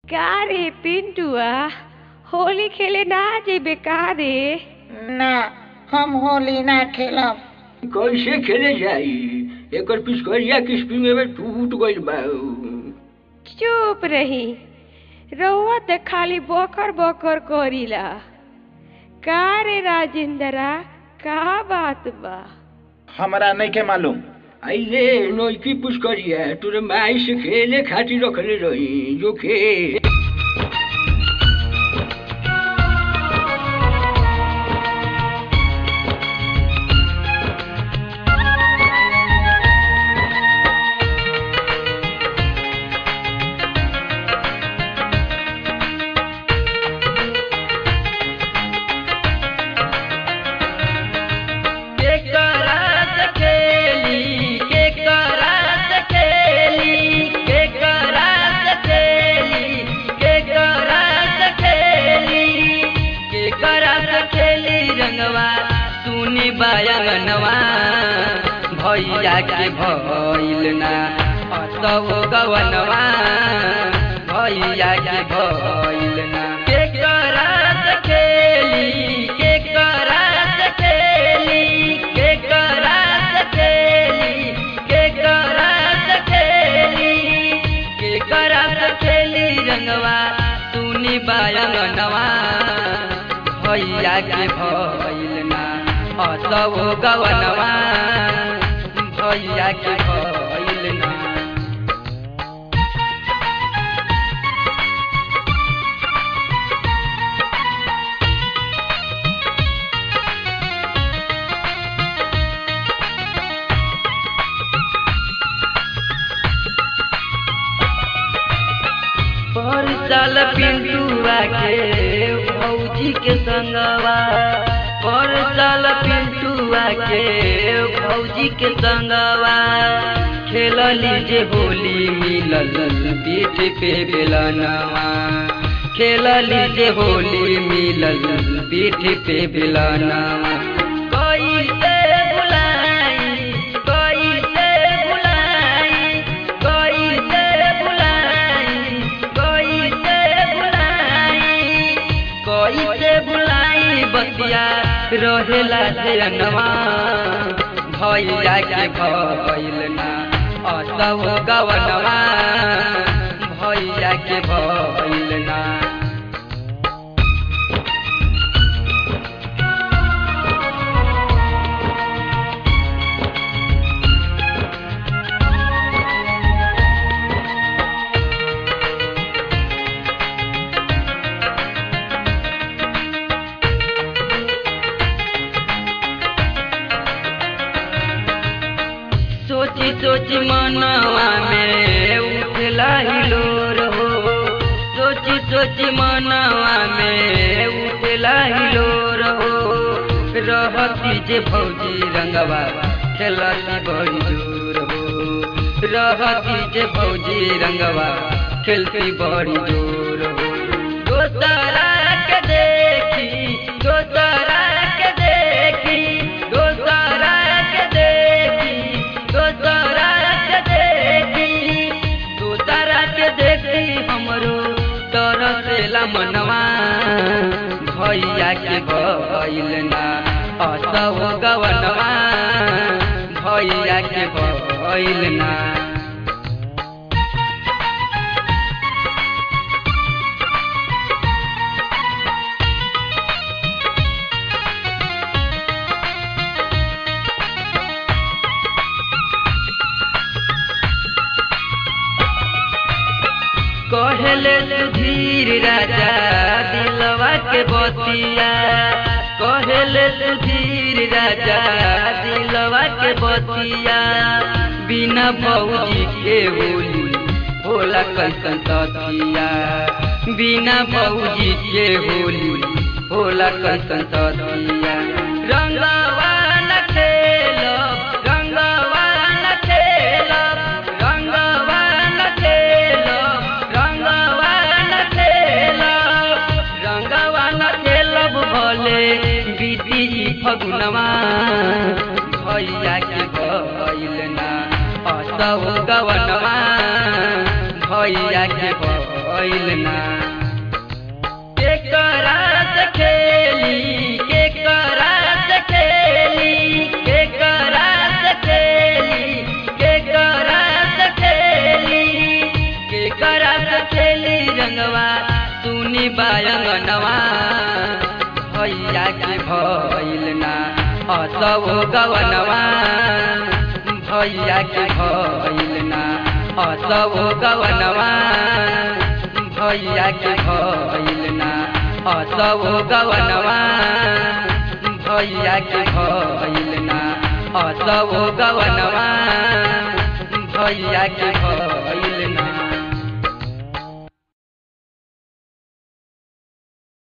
का रे पिंटुआ होली खेले ना जेबे का रे ना हम होली ना खेलब कैसे खेले जाई एकर पिचकरिया किस्पिंग में टूट गइल बा चुप रही रउआ त खाली बकर बकर करीला का रे राजेंद्रा का बात बा हमरा नहीं के मालूम आइले नौकी पुष्करिया तोरे माई से खेले खातिर रखले रही जो खेल के करात खेली के करात खेली के करात खेली के करात खेली के करात खेली रंगवा सुनी बायंगनवा भैया के भइल ना असव गवनवा भैया के भइल ना के करात खेली के करात खेली के करात खेली के करात खेली के करात खेली रंगवा सुनी बायंगनवा भैया के भइल ना असव गवनवा भैया के भइल ना पर साल पिंटुआ के भौजी के संगवा पर साल पिंटुआ के भौजी के संगवा खेलली जे होली मिलल पीठ पे बेलनवा खेलली जे होली मिलल पीठ पे बेलनवा कैसे बुलाई कैसे बुलाई कैसे बुलाई कैसे बुलाई कैसे बुलाई बतिया रहेला जनवा भैया के भइल ना असव गवनवा भैया के भइल ना सोची सोची मनवा में उठला हिलोर हो सोची सोची मनवा में उठला हिलोर हो रहती जे भौजी रंगवा खेलती बड़ी जोर हो रहती जे भौजी रंगवा खेलती बड़ी जोर हो दोसरा के देखी दोसरा के देखी दोसरा के देखी दोसरा के देखी दोसरा के देखी हमरो तरसेला मनवा भैया के भइल ना असव गवनवा भैया के भइल ना कहले सुधीर राजा दिलवा के बतिया कहले सुधीर राजा दिलवा के बतिया बिना भौजी के होली होला कैसन ततिया बिना भौजी के होली होला कैसन ततिया रंगवा न खेलो रंगवा न खेलो रंगवा न खेलो रंगवा न खेलो रंगवा न खेलब भले बीती फगुनवा भैया के भइल ना असौ गवनवा भैया के भइल ना के करात खेली के करात खेली के करात खेली के करात खेली के करात खेली रंगवा सुनी बायंगनवा भैया के भइल ना असव गवनवा भैया के भइल ना असव गवनवा भैया के भइल ना असव गवनवा भैया के भइल ना असव गवनवा भैया के भइल